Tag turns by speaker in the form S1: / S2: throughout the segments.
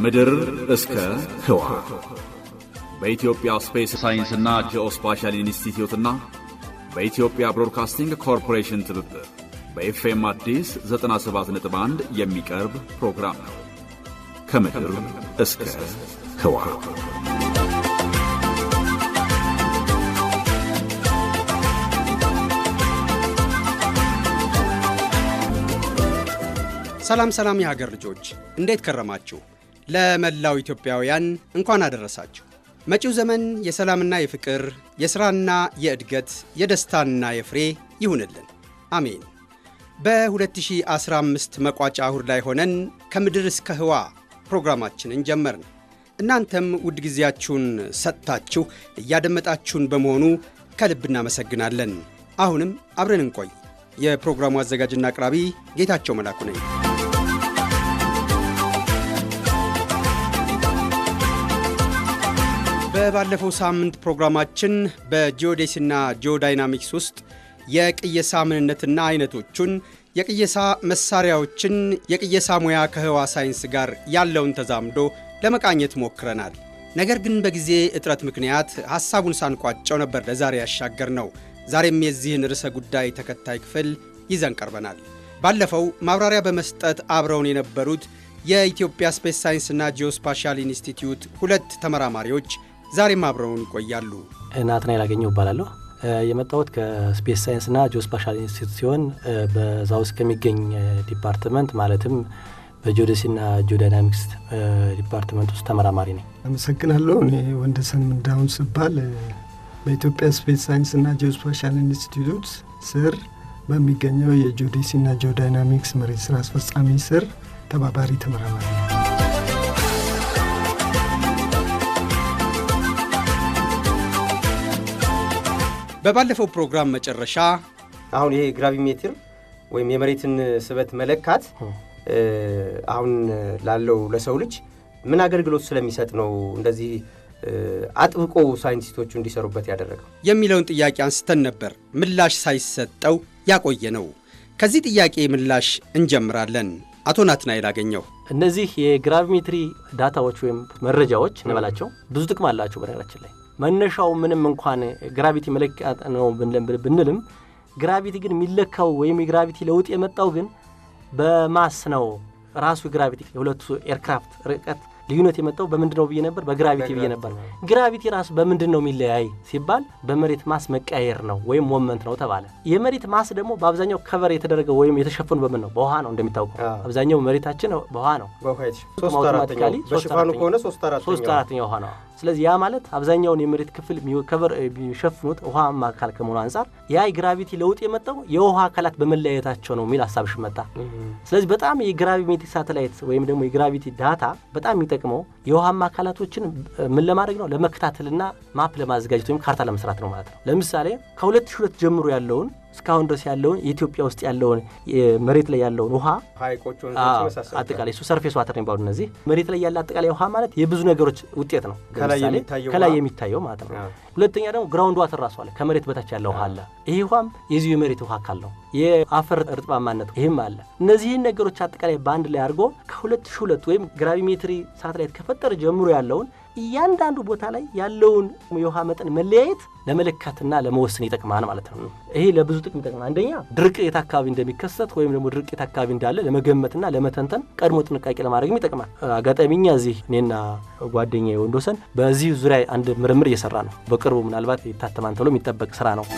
S1: ከምድር እስከ ህዋ በኢትዮጵያ ስፔስ ሳይንስና ጂኦስፓሻል ኢንስቲትዩትና በኢትዮጵያ ብሮድካስቲንግ ኮርፖሬሽን ትብብር በኤፍኤም አዲስ 97.1 የሚቀርብ ፕሮግራም ነው። ከምድር እስከ ህዋ
S2: ሰላም ሰላም የሀገር ልጆች እንዴት ከረማችሁ? ለመላው ኢትዮጵያውያን እንኳን አደረሳችሁ። መጪው ዘመን የሰላምና የፍቅር የሥራና የእድገት የደስታና የፍሬ ይሁንልን፣ አሜን። በ2015 መቋጫ እሁድ ላይ ሆነን ከምድር እስከ ህዋ ፕሮግራማችንን ጀመርን። እናንተም ውድ ጊዜያችሁን ሰጥታችሁ እያደመጣችሁን በመሆኑ ከልብ እናመሰግናለን። አሁንም አብረን እንቆይ። የፕሮግራሙ አዘጋጅና አቅራቢ ጌታቸው መላኩ ነኝ። በባለፈው ሳምንት ፕሮግራማችን በጂኦዴሲና ጂኦዳይናሚክስ ውስጥ የቅየሳ ምንነትና አይነቶቹን፣ የቅየሳ መሳሪያዎችን፣ የቅየሳ ሙያ ከህዋ ሳይንስ ጋር ያለውን ተዛምዶ ለመቃኘት ሞክረናል። ነገር ግን በጊዜ እጥረት ምክንያት ሐሳቡን ሳንቋጨው ነበር ለዛሬ ያሻገር ነው። ዛሬም የዚህን ርዕሰ ጉዳይ ተከታይ ክፍል ይዘን ቀርበናል። ባለፈው ማብራሪያ በመስጠት አብረውን የነበሩት የኢትዮጵያ ስፔስ ሳይንስና ጂኦስፓሻል ኢንስቲትዩት ሁለት ተመራማሪዎች ዛሬም አብረውን ይቆያሉ።
S3: ናትናኤል አገኘው እባላለሁ። የመጣሁት ከስፔስ ሳይንስና ጂኦስፓሻል ኢንስቲትዩት ሲሆን በዛ ውስጥ ከሚገኝ ዲፓርትመንት ማለትም በጂኦዴሲና ጂኦዳይናሚክስ ዲፓርትመንት ውስጥ ተመራማሪ ነኝ።
S4: አመሰግናለሁ። እኔ ወንደሰን ምንዳሁን ስባል በኢትዮጵያ ስፔስ ሳይንስና ጂኦስፓሻል ኢንስቲትዩት ስር በሚገኘው የጂኦዴሲና ጂኦዳይናሚክስ መሬት ስራ አስፈጻሚ ስር ተባባሪ ተመራማሪ ነው።
S2: በባለፈው ፕሮግራም መጨረሻ
S5: አሁን ይሄ ግራቪሜትር ወይም የመሬትን ስበት መለካት አሁን ላለው ለሰው ልጅ ምን አገልግሎት ስለሚሰጥ ነው እንደዚህ አጥብቆ ሳይንቲስቶቹ እንዲሰሩበት ያደረገው
S2: የሚለውን ጥያቄ አንስተን ነበር። ምላሽ ሳይሰጠው ያቆየ ነው። ከዚህ ጥያቄ ምላሽ እንጀምራለን። አቶ ናትናኤል አገኘው
S3: እነዚህ የግራቪሜትሪ ዳታዎች ወይም መረጃዎች እንበላቸው ብዙ ጥቅም አላቸው። በነገራችን ላይ መነሻው ምንም እንኳን ግራቪቲ መለኪያ ነው ብንልም ግራቪቲ ግን የሚለካው ወይም የግራቪቲ ለውጥ የመጣው ግን በማስ ነው። ራሱ ግራቪቲ የሁለቱ ኤርክራፍት ርቀት ልዩነት የመጣው በምንድን ነው ብዬ ነበር? በግራቪቲ ብዬ ነበር። ግራቪቲ ራሱ በምንድን ነው የሚለያይ ሲባል በመሬት ማስ መቀያየር ነው ወይም ሞመንት ነው ተባለ። የመሬት ማስ ደግሞ በአብዛኛው ከቨር የተደረገው ወይም የተሸፈኑ በምን ነው? በውሃ ነው። እንደሚታወቀው አብዛኛው መሬታችን በውሃ ነው።
S5: አውቶማቲካሊ በሽፋኑ ከሆነ ሶስት
S3: አራተኛ ውሃ ነው። ስለዚህ ያ ማለት አብዛኛውን የመሬት ክፍል ከቨር የሚሸፍኑት ውሃማ አካል ከመሆኑ አንጻር ያ የግራቪቲ ለውጥ የመጣው የውሃ አካላት በመለያየታቸው ነው የሚል ሀሳብሽ መጣ። ስለዚህ በጣም የግራቪሜትሪክ ሳተላይት ወይም ደግሞ የግራቪቲ ዳታ በጣም የሚጠቅመው የውሃማ አካላቶችን ምን ለማድረግ ነው? ለመከታተልና ማፕ ለማዘጋጀት ወይም ካርታ ለመስራት ነው ማለት ነው። ለምሳሌ ከ2002 ጀምሮ ያለውን እስካሁን ድረስ ያለውን የኢትዮጵያ ውስጥ ያለውን መሬት ላይ ያለውን ውሃ አጠቃላይ እሱ ሰርፌስ ዋተር የሚባሉ እነዚህ መሬት ላይ ያለ አጠቃላይ ውሃ ማለት የብዙ ነገሮች ውጤት ነው። ከላይ የሚታየው ማለት ነው። ሁለተኛ ደግሞ ግራውንድ ዋተር ራሱ አለ፣ ከመሬት በታች ያለ ውሃ አለ። ይህ ውሃም የዚሁ የመሬት ውሃ አካል ነው። የአፈር እርጥባማነት ይህም አለ። እነዚህን ነገሮች አጠቃላይ በአንድ ላይ አድርጎ ከ2002 ወይም ግራቪሜትሪ ሳተላይት ከፈጠረ ጀምሮ ያለውን እያንዳንዱ ቦታ ላይ ያለውን የውሃ መጠን መለያየት ለመለካትና ለመወሰን ይጠቅማል ማለት ነው። ይሄ ለብዙ ጥቅም ይጠቅማል። አንደኛ ድርቅ የት አካባቢ እንደሚከሰት ወይም ደግሞ ድርቅ የት አካባቢ እንዳለ ለመገመትና ለመተንተን ቀድሞ ጥንቃቄ ለማድረግም ይጠቅማል። አጋጣሚኛ እዚህ እኔና ጓደኛ ወንዶሰን በዚህ ዙሪያ አንድ ምርምር እየሰራ ነው። በቅርቡ ምናልባት ይታተማን ተብሎ የሚጠበቅ ስራ ነው።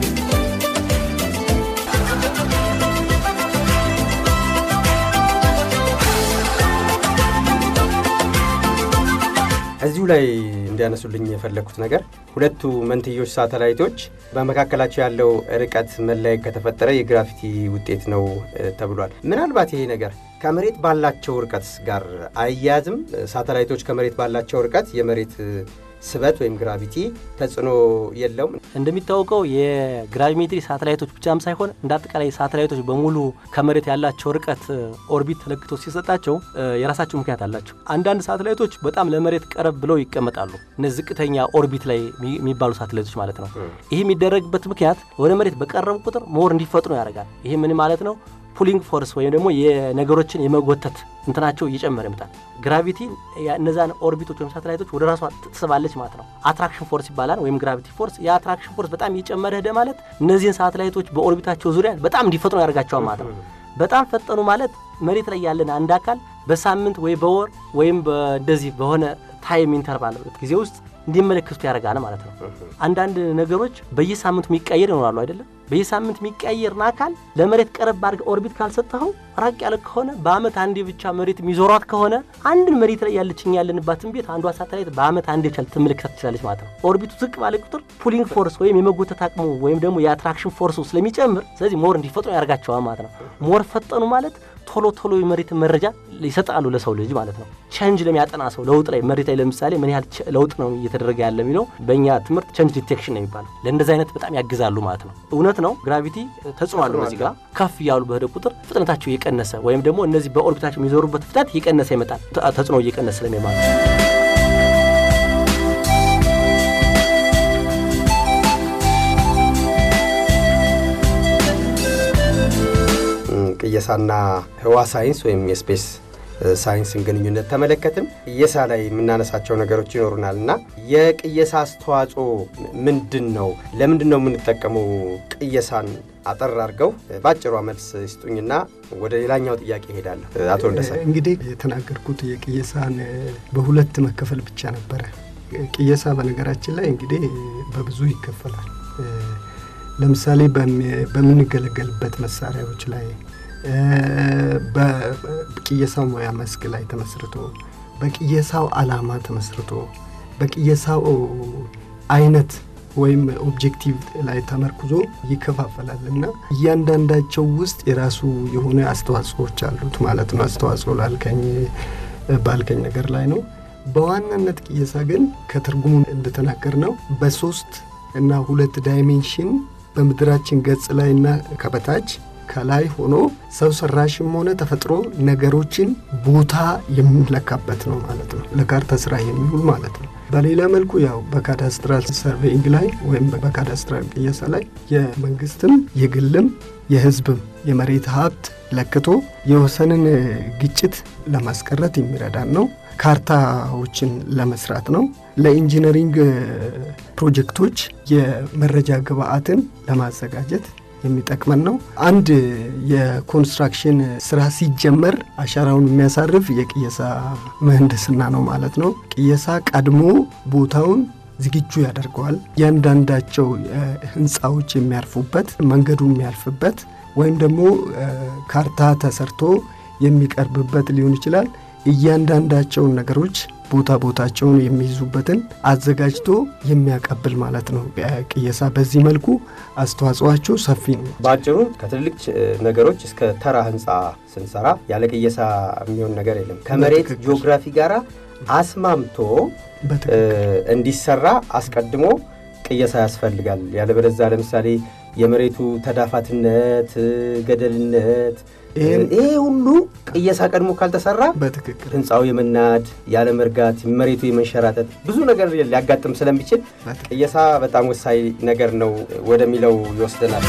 S5: እዚሁ ላይ እንዲያነሱልኝ የፈለግኩት ነገር ሁለቱ መንትዮች ሳተላይቶች በመካከላቸው ያለው ርቀት መለያየት ከተፈጠረ የግራቪቲ ውጤት ነው ተብሏል። ምናልባት ይሄ ነገር ከመሬት ባላቸው ርቀት ጋር አያያዝም? ሳተላይቶች ከመሬት ባላቸው ርቀት የመሬት ስበት ወይም ግራቪቲ ተጽዕኖ የለውም።
S3: እንደሚታወቀው የግራቪሜትሪ ሳተላይቶች ብቻም ሳይሆን እንደ አጠቃላይ ሳተላይቶች በሙሉ ከመሬት ያላቸው ርቀት ኦርቢት ተለክቶ ሲሰጣቸው የራሳቸው ምክንያት አላቸው። አንዳንድ ሳተላይቶች በጣም ለመሬት ቀረብ ብለው ይቀመጣሉ። እነዚህ ዝቅተኛ ኦርቢት ላይ የሚባሉ ሳተላይቶች ማለት ነው። ይህ የሚደረግበት ምክንያት ወደ መሬት በቀረቡ ቁጥር ሞር እንዲፈጥኑ ያደርጋል። ይህ ምን ማለት ነው? ፑሊንግ ፎርስ ወይም ደግሞ የነገሮችን የመጎተት እንትናቸው እየጨመረ ይመጣል። ግራቪቲ እነዛን ኦርቢቶች ወይም ሳተላይቶች ወደ ራሷ ትስባለች ማለት ነው። አትራክሽን ፎርስ ይባላል ወይም ግራቪቲ ፎርስ። የአትራክሽን ፎርስ በጣም እየጨመረ ሄደ ማለት እነዚህን ሳተላይቶች በኦርቢታቸው ዙሪያ በጣም እንዲፈጥኑ ያደርጋቸዋል ማለት ነው። በጣም ፈጠኑ ማለት መሬት ላይ ያለን አንድ አካል በሳምንት ወይ በወር ወይም እንደዚህ በሆነ ታይም ኢንተርቫል ጊዜ ውስጥ እንዲመለከቱት ያደርጋል ማለት ነው። አንዳንድ ነገሮች በየሳምንቱ የሚቀየር ይኖራሉ አይደለም። በየሳምንት የሚቀየርን አካል ለመሬት ቀረብ አድርገህ ኦርቢት ካልሰጠኸው ራቅ ያለ ከሆነ በአመት አንዴ ብቻ መሬት የሚዞሯት ከሆነ አንድን መሬት ላይ ያለችኝ ያለንባትን ቤት አንዷ ሳተላይት በአመት አንዴ ብቻ ልትመለከታት ትችላለች ማለት ነው። ኦርቢቱ ዝቅ ባለ ቁጥር ፑሊንግ ፎርስ ወይም የመጎተት አቅሙ ወይም ደግሞ የአትራክሽን ፎርሱ ስለሚጨምር ስለዚህ ሞር እንዲፈጥኑ ያደርጋቸዋል ማለት ነው። ሞር ፈጠኑ ማለት ቶሎ ቶሎ የመሬትን መረጃ ይሰጣሉ ለሰው ልጅ ማለት ነው። ቸንጅ ለሚያጠና ሰው ለውጥ ላይ መሬት ላይ ለምሳሌ ምን ያህል ለውጥ ነው እየተደረገ ያለ የሚለው በእኛ ትምህርት ቸንጅ ዲቴክሽን ነው የሚባለው። ለእንደዚህ አይነት በጣም ያግዛሉ ማለት ነው። እውነት ነው ግራቪቲ ተጽዕኖ አለው በዚህ ጋር ከፍ እያሉ በሄደ ቁጥር ፍጥነታቸው እየቀነሰ ወይም ደግሞ እነዚህ በኦርቢታቸው የሚዞሩበት ፍጥነት እየቀነሰ ይመጣል። ተጽዕኖ እየቀነሰ ስለሚማለት
S5: ቅየሳና ህዋ ሳይንስ ወይም የስፔስ ሳይንስን ግንኙነት ተመለከትን። ቅየሳ ላይ የምናነሳቸው ነገሮች ይኖሩናል እና የቅየሳ አስተዋጽኦ ምንድን ነው? ለምንድን ነው የምንጠቀመው ቅየሳን? አጠር አድርገው በአጭሯ መልስ ይስጡኝና ወደ ሌላኛው ጥያቄ ይሄዳለሁ። አቶ እንደሰን
S4: እንግዲህ የተናገርኩት የቅየሳን በሁለት መከፈል ብቻ ነበረ። ቅየሳ በነገራችን ላይ እንግዲህ በብዙ ይከፈላል። ለምሳሌ በምንገለገልበት መሳሪያዎች ላይ በቅየሳው ሙያ መስክ ላይ ተመስርቶ በቅየሳው ዓላማ ተመስርቶ በቅየሳው አይነት ወይም ኦብጀክቲቭ ላይ ተመርኩዞ ይከፋፈላል እና እያንዳንዳቸው ውስጥ የራሱ የሆነ አስተዋጽኦዎች አሉት ማለት ነው። አስተዋጽኦ ላልከኝ ባልከኝ ነገር ላይ ነው። በዋናነት ቅየሳ ግን ከትርጉሙ እንደተናገር ነው በሶስት እና ሁለት ዳይሜንሽን በምድራችን ገጽ ላይ እና ከበታች ከላይ ሆኖ ሰው ሰራሽም ሆነ ተፈጥሮ ነገሮችን ቦታ የሚለካበት ነው ማለት ነው። ለካርታ ስራ የሚውል ማለት ነው። በሌላ መልኩ ያው በካዳስትራል ሰርቬይንግ ላይ ወይም በካዳስትራል ቅየሳ ላይ የመንግስትም የግልም የህዝብም የመሬት ሀብት ለክቶ የወሰንን ግጭት ለማስቀረት የሚረዳን ነው። ካርታዎችን ለመስራት ነው። ለኢንጂነሪንግ ፕሮጀክቶች የመረጃ ግብአትን ለማዘጋጀት የሚጠቅመን ነው። አንድ የኮንስትራክሽን ስራ ሲጀመር አሻራውን የሚያሳርፍ የቅየሳ ምህንድስና ነው ማለት ነው። ቅየሳ ቀድሞ ቦታውን ዝግጁ ያደርገዋል። እያንዳንዳቸው ህንፃዎች የሚያርፉበት መንገዱ የሚያልፍበት ወይም ደግሞ ካርታ ተሰርቶ የሚቀርብበት ሊሆን ይችላል። እያንዳንዳቸውን ነገሮች ቦታ ቦታቸውን የሚይዙበትን አዘጋጅቶ የሚያቀብል ማለት ነው። ቅየሳ በዚህ መልኩ አስተዋጽኦቸው ሰፊ ነው።
S5: በአጭሩ ከትልልቅ ነገሮች እስከ ተራ ህንፃ ስንሰራ ያለ ቅየሳ የሚሆን ነገር የለም። ከመሬት ጂኦግራፊ ጋር አስማምቶ እንዲሰራ አስቀድሞ ቅየሳ ያስፈልጋል። ያለበለዚያ ለምሳሌ የመሬቱ ተዳፋትነት፣ ገደልነት ይሄ ሁሉ ቅየሳ ቀድሞ ካልተሰራ
S4: በትክክል
S5: ህንፃው የመናድ ያለ መርጋት መሬቱ የመንሸራተት ብዙ ነገር ሊያጋጥም ስለሚችል ቅየሳ በጣም ወሳኝ ነገር ነው ወደሚለው ይወስደናል።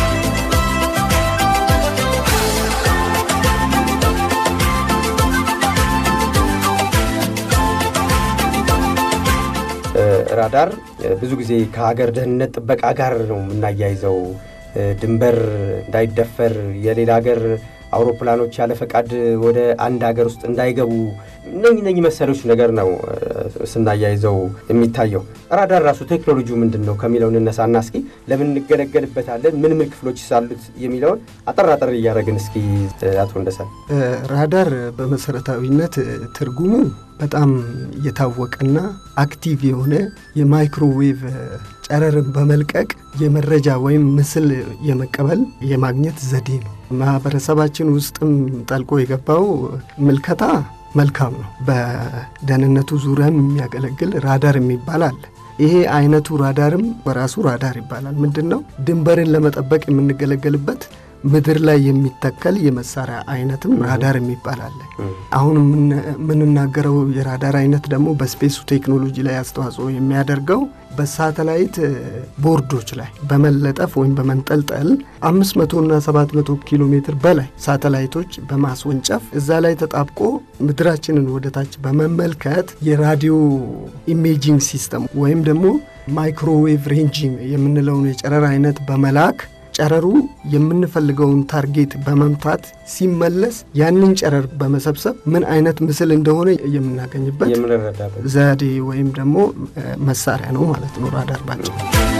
S5: ራዳር ብዙ ጊዜ ከሀገር ደህንነት ጥበቃ ጋር ነው የምናያይዘው። ድንበር እንዳይደፈር የሌላ ሀገር አውሮፕላኖች ያለ ፈቃድ ወደ አንድ ሀገር ውስጥ እንዳይገቡ እነኝ ነኝ መሰሎች ነገር ነው ስናያይዘው የሚታየው። ራዳር ራሱ ቴክኖሎጂው ምንድን ነው ከሚለው እንነሳና እስኪ ለምን እንገለገልበታለን፣ ምን ምን ክፍሎች ሳሉት የሚለውን አጠር አጠር እያደረግን እስኪ አቶ እንደሰን።
S4: ራዳር በመሰረታዊነት ትርጉሙ በጣም የታወቀና አክቲቭ የሆነ የማይክሮዌቭ ጨረርን በመልቀቅ የመረጃ ወይም ምስል የመቀበል የማግኘት ዘዴ ነው። ማህበረሰባችን ውስጥም ጠልቆ የገባው ምልከታ መልካም ነው። በደህንነቱ ዙሪያም የሚያገለግል ራዳር የሚባል አለ። ይሄ አይነቱ ራዳርም በራሱ ራዳር ይባላል። ምንድን ነው? ድንበርን ለመጠበቅ የምንገለገልበት ምድር ላይ የሚተከል የመሳሪያ አይነትም ራዳር የሚባል አለ። አሁን የምንናገረው የራዳር አይነት ደግሞ በስፔሱ ቴክኖሎጂ ላይ አስተዋጽኦ የሚያደርገው በሳተላይት ቦርዶች ላይ በመለጠፍ ወይም በመንጠልጠል 500 እና 700 ኪሎ ሜትር በላይ ሳተላይቶች በማስወንጨፍ እዛ ላይ ተጣብቆ ምድራችንን ወደታች በመመልከት የራዲዮ ኢሜጂንግ ሲስተም ወይም ደግሞ ማይክሮዌቭ ሬንጂንግ የምንለውን የጨረር አይነት በመላክ ጨረሩ የምንፈልገውን ታርጌት በመምታት ሲመለስ ያንን ጨረር በመሰብሰብ ምን አይነት ምስል እንደሆነ የምናገኝበት
S5: የምንረዳበት
S4: ዘዴ ወይም ደግሞ መሳሪያ ነው ማለት ነው ራዳር ባጭሩ።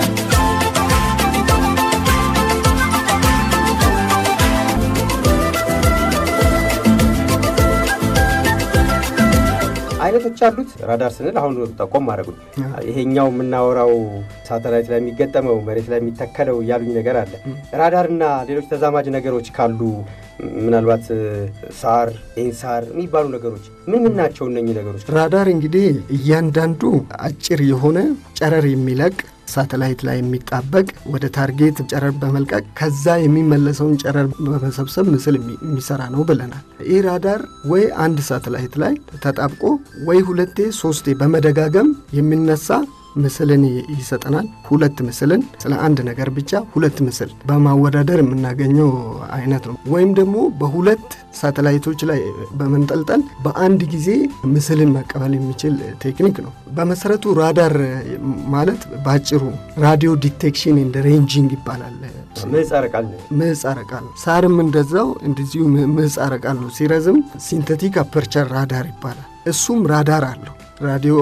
S5: አይነቶች አሉት። ራዳር ስንል አሁን ጠቆም ማድረጉ ይሄኛው የምናወራው ሳተላይት ላይ የሚገጠመው መሬት ላይ የሚተከለው እያሉኝ ነገር አለ። ራዳርና ሌሎች ተዛማጅ ነገሮች ካሉ ምናልባት ሳር፣ ኢንሳር የሚባሉ ነገሮች ምን ምን ናቸው? እነኚህ ነገሮች
S4: ራዳር እንግዲህ እያንዳንዱ አጭር የሆነ ጨረር የሚለቅ ሳተላይት ላይ የሚጣበቅ ወደ ታርጌት ጨረር በመልቀቅ ከዛ የሚመለሰውን ጨረር በመሰብሰብ ምስል የሚሰራ ነው ብለናል። ይህ ራዳር ወይ አንድ ሳተላይት ላይ ተጣብቆ ወይ ሁለቴ ሶስቴ በመደጋገም የሚነሳ ምስልን ይሰጠናል። ሁለት ምስልን ስለ አንድ ነገር ብቻ ሁለት ምስል በማወዳደር የምናገኘው አይነት ነው። ወይም ደግሞ በሁለት ሳተላይቶች ላይ በመንጠልጠል በአንድ ጊዜ ምስልን መቀበል የሚችል ቴክኒክ ነው። በመሰረቱ ራዳር ማለት በአጭሩ ራዲዮ ዲቴክሽን ኤንድ ሬንጂንግ ይባላል።
S5: ምህጻረ ቃል ነው።
S4: ምህጻረ ቃል ነው። ሳርም እንደዛው እንደዚሁ ምህጻረ ቃል ነው። ሲረዝም ሲንተቲክ አፐርቸር ራዳር ይባላል። እሱም ራዳር አለው። ራዲዮ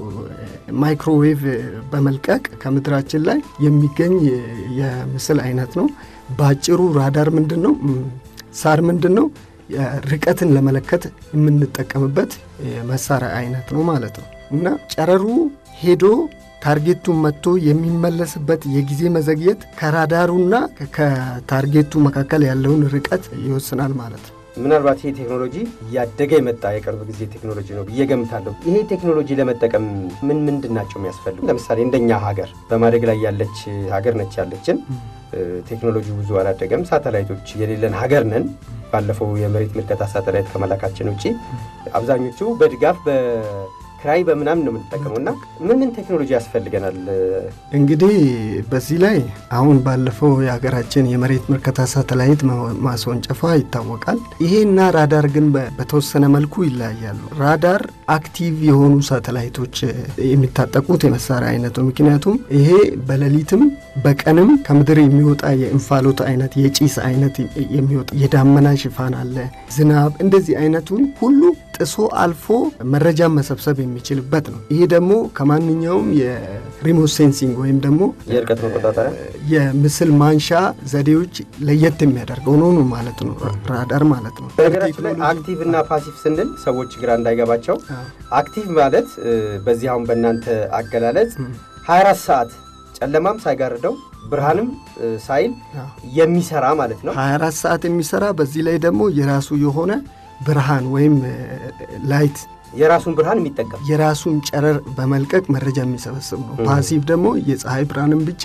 S4: ማይክሮዌቭ በመልቀቅ ከምድራችን ላይ የሚገኝ የምስል አይነት ነው። በአጭሩ ራዳር ምንድን ነው? ሳር ምንድን ነው? ርቀትን ለመለከት የምንጠቀምበት መሳሪያ አይነት ነው ማለት ነው እና ጨረሩ ሄዶ ታርጌቱን መጥቶ የሚመለስበት የጊዜ መዘግየት ከራዳሩና ከታርጌቱ መካከል ያለውን ርቀት ይወስናል ማለት ነው።
S5: ምናልባት ይሄ ቴክኖሎጂ እያደገ የመጣ የቅርብ ጊዜ ቴክኖሎጂ ነው ብዬ ገምታለሁ። ይሄ ቴክኖሎጂ ለመጠቀም ምን ምንድን ናቸው የሚያስፈልጉ? ለምሳሌ እንደኛ ሀገር በማደግ ላይ ያለች ሀገር ነች ያለችን። ቴክኖሎጂ ብዙ አላደገም። ሳተላይቶች የሌለን ሀገር ነን። ባለፈው የመሬት ምልከታ ሳተላይት ከመላካችን ውጭ አብዛኞቹ በድጋፍ በክራይ በምናምን ነው የምንጠቀመው እና ምን ምን ቴክኖሎጂ ያስፈልገናል?
S4: እንግዲህ በዚህ ላይ አሁን ባለፈው የሀገራችን የመሬት ምልከታ ሳተላይት ማስወንጨፏ ይታወቃል። ይሄና ራዳር ግን በተወሰነ መልኩ ይለያያሉ። ራዳር አክቲቭ የሆኑ ሳተላይቶች የሚታጠቁት የመሳሪያ አይነት ነው። ምክንያቱም ይሄ በሌሊትም በቀንም ከምድር የሚወጣ የእንፋሎት አይነት የጭስ አይነት የሚወጣ የዳመና ሽፋን አለ፣ ዝናብ፣ እንደዚህ አይነቱን ሁሉ ጥሶ አልፎ መረጃን መሰብሰብ የሚችልበት ነው። ይሄ ደግሞ ከማንኛውም የሪሞት ሴንሲንግ ወይም ደግሞ
S5: የርቀት መቆጣጠሪያ
S4: የምስል ማንሻ ዘዴዎች ለየት የሚያደርገው ነው ነው ማለት ነው ራዳር ማለት ነው።
S5: በነገራችን ላይ አክቲቭ እና ፓሲቭ ስንል ሰዎች ግራ እንዳይገባቸው አክቲቭ ማለት በዚህ አሁን በእናንተ አገላለጽ 24 ሰዓት ጨለማም ሳይጋርደው ብርሃንም ሳይል የሚሰራ ማለት ነው።
S4: 24 ሰዓት የሚሰራ በዚህ ላይ ደግሞ የራሱ የሆነ ብርሃን ወይም ላይት
S5: የራሱን ብርሃን የሚጠቀም
S4: የራሱን ጨረር በመልቀቅ መረጃ የሚሰበስብ ነው። ፓሲቭ ደግሞ የፀሐይ ብርሃንን ብቻ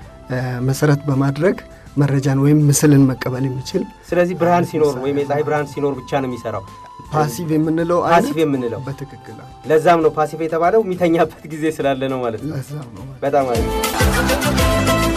S4: መሰረት በማድረግ መረጃን ወይም ምስልን መቀበል የሚችል
S5: ስለዚህ ብርሃን ሲኖር ወይም የፀሐይ ብርሃን ሲኖር ብቻ ነው የሚሰራው።
S4: ፓሲቭ የምንለው
S5: ፓሲቭ የምንለው
S4: በትክክል
S5: ለዛም ነው ፓሲቭ የተባለው የሚተኛበት ጊዜ ስላለ ነው ማለት ነው።
S4: ለዛም ነው
S5: በጣም አሪፍ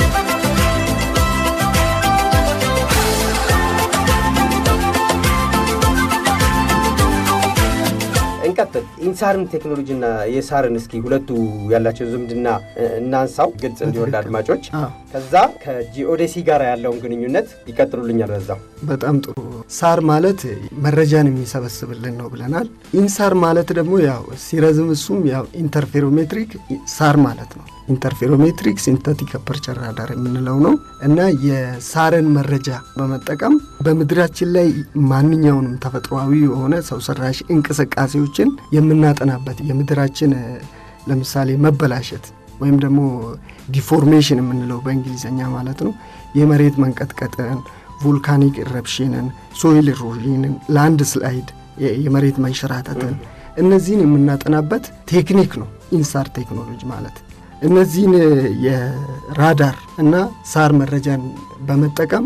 S5: እንቀጥል። ኢንሳርን ቴክኖሎጂና የሳርን እስኪ ሁለቱ ያላቸው ዝምድና እናንሳው ግልጽ እንዲወርድ አድማጮች። ከዛ ከጂኦዴሲ ጋር ያለውን ግንኙነት ይቀጥሉልኛል በዛው።
S4: በጣም ጥሩ። ሳር ማለት መረጃን የሚሰበስብልን ነው ብለናል። ኢንሳር ማለት ደግሞ ያው ሲረዝም እሱም ያው ኢንተርፌሮሜትሪክ ሳር ማለት ነው። ኢንተርፌሮሜትሪክ ሲንተቲክ አፐርቸር ራዳር የምንለው ነው እና የሳርን መረጃ በመጠቀም በምድራችን ላይ ማንኛውንም ተፈጥሯዊ የሆነ ሰው ሰራሽ እንቅስቃሴዎችን የምናጠናበት የምድራችን ለምሳሌ መበላሸት ወይም ደግሞ ዲፎርሜሽን የምንለው በእንግሊዝኛ ማለት ነው። የመሬት መንቀጥቀጥን፣ ቮልካኒክ ኢረፕሽንን፣ ሶይል ኢሮዥንን፣ ላንድ ስላይድ የመሬት መንሸራተትን እነዚህን የምናጠናበት ቴክኒክ ነው ኢንሳር ቴክኖሎጂ ማለት። እነዚህን የራዳር እና ሳር መረጃን በመጠቀም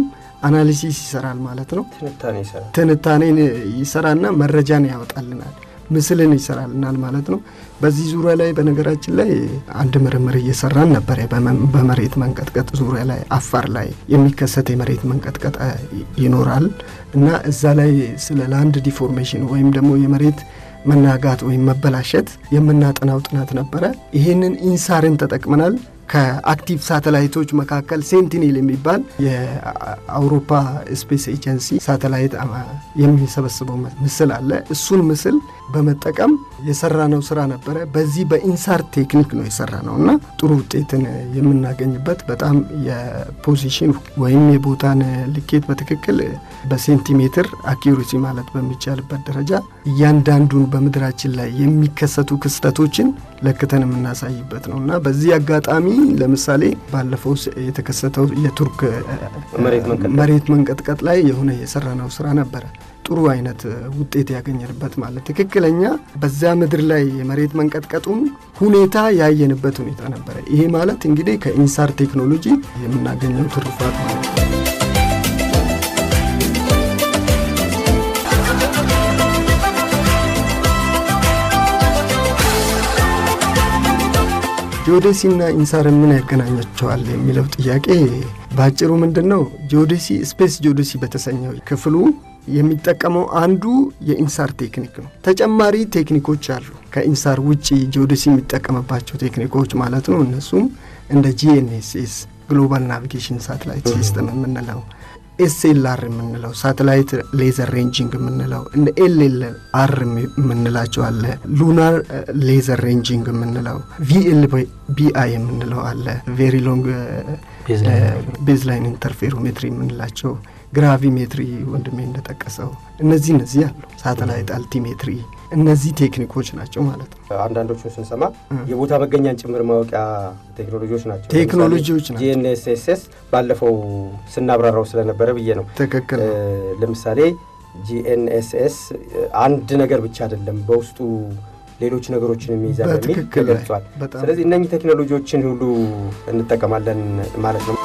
S4: አናሊሲስ ይሰራል ማለት ነው።
S5: ትንታኔ ይሰራል።
S4: ትንታኔን ይሰራና መረጃን ያወጣልናል፣ ምስልን ይሰራልናል ማለት ነው። በዚህ ዙሪያ ላይ በነገራችን ላይ አንድ ምርምር እየሰራን ነበረ። በመሬት መንቀጥቀጥ ዙሪያ ላይ አፋር ላይ የሚከሰት የመሬት መንቀጥቀጥ ይኖራል እና እዛ ላይ ስለ ላንድ ዲፎርሜሽን ወይም ደግሞ የመሬት መናጋት ወይም መበላሸት የምናጠናው ጥናት ነበረ። ይህንን ኢንሳርን ተጠቅመናል። ከአክቲቭ ሳተላይቶች መካከል ሴንቲኔል የሚባል የአውሮፓ ስፔስ ኤጀንሲ ሳተላይት የሚሰበስበው ምስል አለ። እሱን ምስል በመጠቀም የሰራነው ስራ ነበረ። በዚህ በኢንሳር ቴክኒክ ነው የሰራ ነው እና ጥሩ ውጤትን የምናገኝበት በጣም የፖዚሽን ወይም የቦታን ልኬት በትክክል በሴንቲሜትር አኪዩሪሲ ማለት በሚቻልበት ደረጃ እያንዳንዱን በምድራችን ላይ የሚከሰቱ ክስተቶችን ለክተን የምናሳይበት ነው እና በዚህ አጋጣሚ ለምሳሌ ባለፈው የተከሰተው የቱርክ መሬት መንቀጥቀጥ ላይ የሆነ የሰራነው ስራ ነበረ። ጥሩ አይነት ውጤት ያገኘንበት ማለት ትክክለኛ በዛ ምድር ላይ የመሬት መንቀጥቀጡን ሁኔታ ያየንበት ሁኔታ ነበረ። ይሄ ማለት እንግዲህ ከኢንሳር ቴክኖሎጂ የምናገኘው ትሩፋት ማለት ነው። ጂኦዴሲና ኢንሳር ምን ያገናኛቸዋል የሚለው ጥያቄ በአጭሩ ምንድን ነው? ጂኦዴሲ ስፔስ ጂኦዴሲ በተሰኘው ክፍሉ የሚጠቀመው አንዱ የኢንሳር ቴክኒክ ነው። ተጨማሪ ቴክኒኮች አሉ ከኢንሳር ውጭ ጂኦዴሲ የሚጠቀምባቸው ቴክኒኮች ማለት ነው። እነሱም እንደ ጂኤንኤስኤስ ግሎባል ናቪጌሽን ሳተላይት ሲስተም የምንለው ኤስኤልአር የምንለው ሳተላይት ሌዘር ሬንጂንግ የምንለው እንደ ኤልኤል አር የምንላቸው አለ። ሉናር ሌዘር ሬንጂንግ የምንለው ቪኤል ቢአይ የምንለው አለ። ቬሪ ሎንግ ቤዝላይን ኢንተርፌሮሜትሪ የምንላቸው ግራቪሜትሪ ወንድሜ እንደጠቀሰው እነዚህ እነዚህ አሉ። ሳተላይት አልቲሜትሪ እነዚህ ቴክኒኮች ናቸው ማለት ነው።
S5: አንዳንዶቹን ስንሰማ የቦታ መገኛን ጭምር ማወቂያ ቴክኖሎጂዎች ናቸው
S4: ቴክኖሎጂዎች ናቸው።
S5: ጂኤንኤስኤስ ባለፈው ስናብራራው ስለነበረ ብዬ ነው።
S4: ትክክል።
S5: ለምሳሌ ጂኤንኤስኤስ አንድ ነገር ብቻ አይደለም በውስጡ ሌሎች ነገሮችን የሚይዛ በሚል ተገልጿል። ስለዚህ እነኚህ ቴክኖሎጂዎችን ሁሉ እንጠቀማለን ማለት ነው።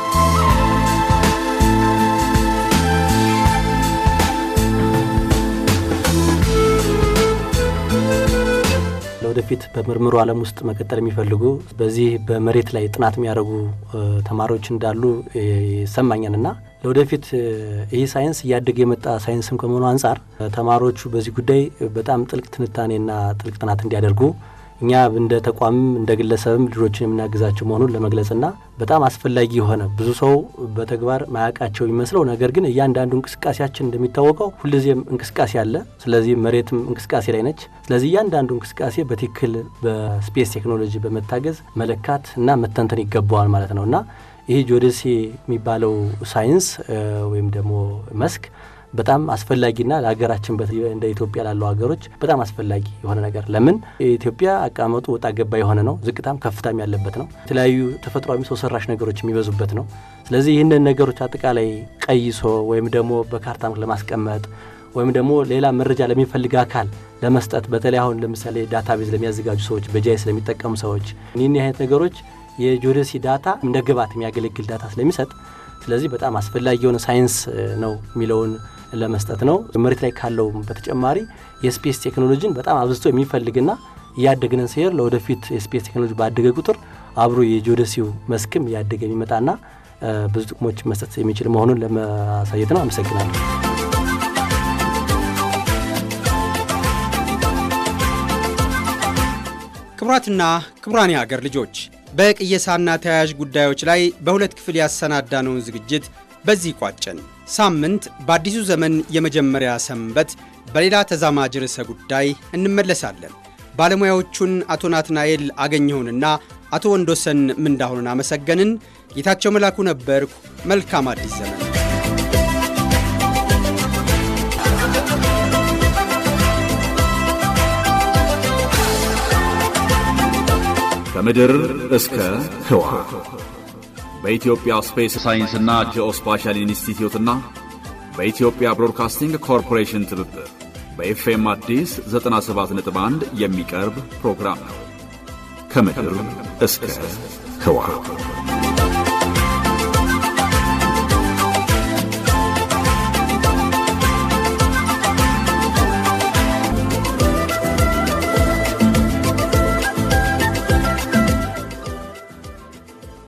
S3: ለወደፊት በምርምሩ ዓለም ውስጥ መቀጠል የሚፈልጉ በዚህ በመሬት ላይ ጥናት የሚያደርጉ ተማሪዎች እንዳሉ ይሰማኛል እና ለወደፊት ይህ ሳይንስ እያደገ የመጣ ሳይንስም ከመሆኑ አንጻር ተማሪዎቹ በዚህ ጉዳይ በጣም ጥልቅ ትንታኔና ጥልቅ ጥናት እንዲያደርጉ እኛ እንደ ተቋምም እንደ ግለሰብም ልጆችን የምናግዛቸው መሆኑን ለመግለጽና በጣም አስፈላጊ የሆነ ብዙ ሰው በተግባር ማያውቃቸው የሚመስለው ነገር ግን እያንዳንዱ እንቅስቃሴያችን እንደሚታወቀው ሁልጊዜም እንቅስቃሴ አለ። ስለዚህ መሬትም እንቅስቃሴ ላይ ነች። ስለዚህ እያንዳንዱ እንቅስቃሴ በትክክል በስፔስ ቴክኖሎጂ በመታገዝ መለካት እና መተንተን ይገባዋል ማለት ነው እና ይህ ጂኦዴሲ የሚባለው ሳይንስ ወይም ደግሞ መስክ በጣም አስፈላጊና ለሀገራችን እንደ ኢትዮጵያ ላሉ ሀገሮች በጣም አስፈላጊ የሆነ ነገር ለምን ኢትዮጵያ አቀማመጡ ወጣ ገባ የሆነ ነው። ዝቅታም ከፍታም ያለበት ነው። የተለያዩ ተፈጥሯዊ ሰው ሰራሽ ነገሮች የሚበዙበት ነው። ስለዚህ ይህንን ነገሮች አጠቃላይ ቀይሶ ወይም ደግሞ በካርታም ለማስቀመጥ ወይም ደግሞ ሌላ መረጃ ለሚፈልግ አካል ለመስጠት በተለይ አሁን ለምሳሌ ዳታቤዝ ለሚያዘጋጁ ሰዎች፣ በጃይስ ለሚጠቀሙ ሰዎች ይህን አይነት ነገሮች የጂኦዴሲ ዳታ እንደ ግብዓት የሚያገለግል ዳታ ስለሚሰጥ ስለዚህ በጣም አስፈላጊ የሆነ ሳይንስ ነው የሚለውን ለመስጠት ነው። መሬት ላይ ካለው በተጨማሪ የስፔስ ቴክኖሎጂን በጣም አብዝቶ የሚፈልግና እያደግንን ሲሄድ ለወደፊት የስፔስ ቴክኖሎጂ ባደገ ቁጥር አብሮ የጂኦዴሲው መስክም እያደገ የሚመጣና ብዙ ጥቅሞች መስጠት የሚችል መሆኑን ለማሳየት ነው። አመሰግናለሁ።
S2: ክቡራትና ክቡራን የሀገር ልጆች በቅየሳና ተያያዥ ጉዳዮች ላይ በሁለት ክፍል ያሰናዳነውን ዝግጅት በዚህ ቋጨን። ሳምንት በአዲሱ ዘመን የመጀመሪያ ሰንበት በሌላ ተዛማጅ ርዕሰ ጉዳይ እንመለሳለን። ባለሙያዎቹን አቶ ናትናኤል አገኘሁንና አቶ ወንዶሰን ምንዳሁንን አመሰገንን። ጌታቸው መላኩ ነበርኩ። መልካም አዲስ ዘመን።
S1: ከምድር እስከ ህዋ በኢትዮጵያ ስፔስ ሳይንስና ጂኦስፓሻል ኢንስቲትዩትና በኢትዮጵያ ብሮድካስቲንግ ኮርፖሬሽን ትብብር በኤፍኤም አዲስ 97.1 የሚቀርብ ፕሮግራም ነው። ከምድር እስከ ህዋ